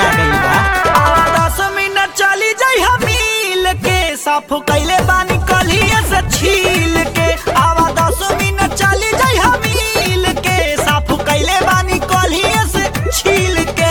आ गई बा आवा दस मिनट चली जाई हम मिल के साफ कैले बानी कलिए से छील के आवा दस मिनट चली जाई हम मिल के साफ कैले बानी कलिए से छील के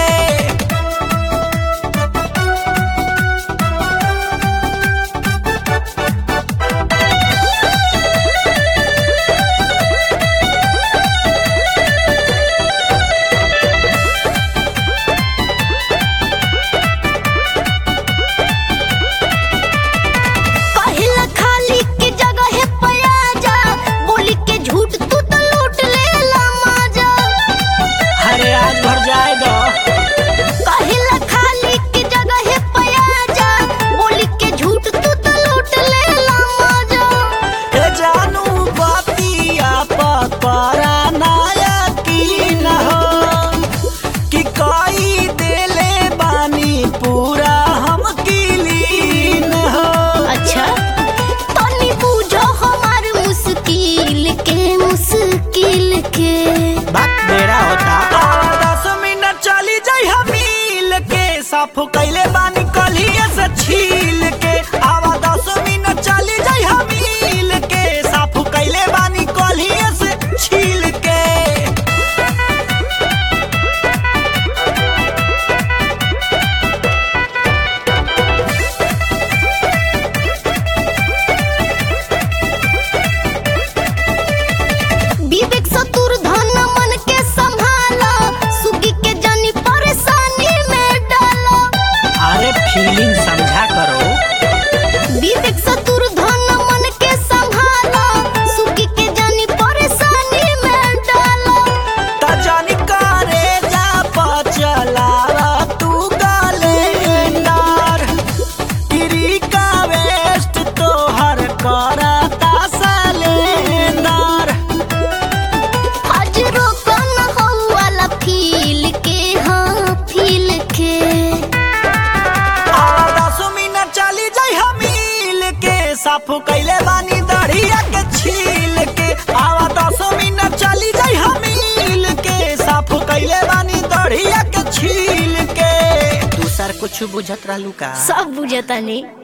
कहिला खाली के जगह है पयाजा बोली के झूठ तू तो लूट लेला माजा अरे आज भर जाए दो कहिला खाली के जगह है पयाजा बोली के झूठ तू तो लूट लेला माजा ए जानू बातिया पकड़ा नाया की न हो कि कोई देले बानी पूरा हम कीलीन हो अच्छा तनी बूझो हमार मुश्किल के मुश्किल के बात बेड़ा होता आवा दस मिनट चली जाई हम मिल के साफ कैले बानी कलिए से छील के आवा दस मिनट चली जाई हम मिल के साफ कैले बानी कलिए से छील के विवेक सतुर धन मन के संभाला सुगी के जानी परेशानी में डाला अरे फीलिंग समझा करो विवेक सतुर धन मन के संभाला सुगी के जानी परेशानी में डाला त जानी करे जा पचलावा तू गलेंडर तिरी का वेस्ट तोहर करता सलेंडर आज रोकन हो वाला फील के हाँ फील के आवा दस मिनट चली जाई हम मिल के साफ कैले बानी दढ़िया के छील के आवा दस मिनट चली जाई हम मिल के साफ कैले बानी दढ़िया के छील के दूसर कुछ बुझत रहलू का सब बुझता नहीं